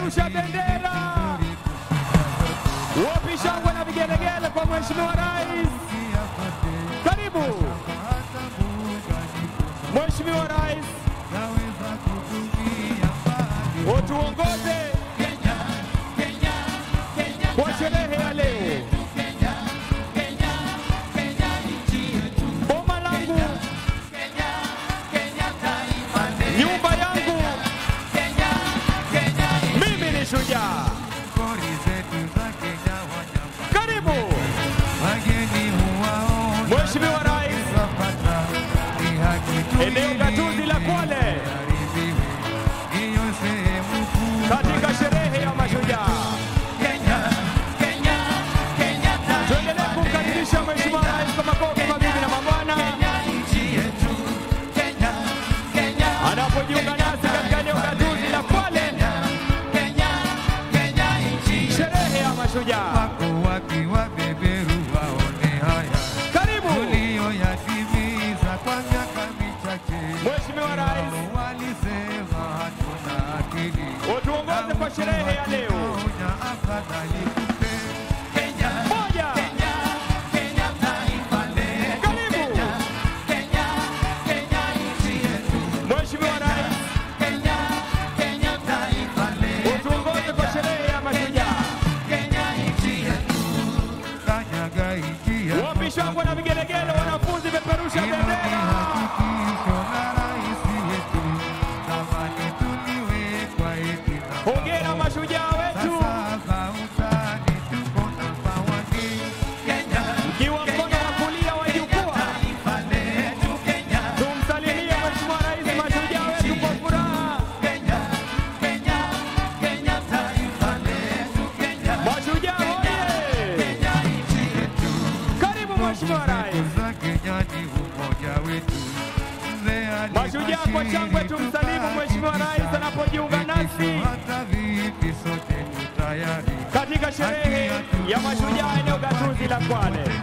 kupeperusha bendera. Wapi shangwe na vigelegele kwa Mheshimiwa Rais? Karibu Mheshimiwa Rais, utuongoze kwa sherehe ya leo. Boma langu, nyumba yangu, mimi ni shujaa. Karibu Mheshimiwa Rais, eneo gatuzi la Kwale katika sherehe ya mashujaa. Tuendelee kumkaribisha Mheshimiwa Rais kwa makofi, mabibi na mabwana, anapojiunga nasi katika eneo gatuzi la Kwale, sherehe ya mashujaa. wakiwa beberu waone haya Karibu tuliyoyatimiza kwa miaka michache. Mheshimiwa Rais, Walisema hatuna akili, utuongoze kwa sherehe ya leo. onya afadhali kupe Moja, karibu Mheshimiwa Rais, utuongoze kwa sherehe ya mashujaa. kanyaga nchi ya Wapi shangwe na vigelegele, wanafunzi peperusha Hilo ni bendera. hakikisho la rais wetu, zamani tuliwekwa eti na Hongera mashujaa wetu, sasa utani tuko namba wani. mkiwa mkono wa kulia wa jukwaa, tumsalimie Mheshimiwa Rais, mashujaa wetu kwa furaha. Mashujaa hoye! Karibu Mheshimiwa Rais. za Kenya ni umoja wetu. Mzee Mashujaa kwa alibashiri shangwe tumsalimu Mheshimiwa Rais anapojiunga nasi hata vipi sote tu tayari katika sherehe ya mashujaa eneo gatuzi la Kwale.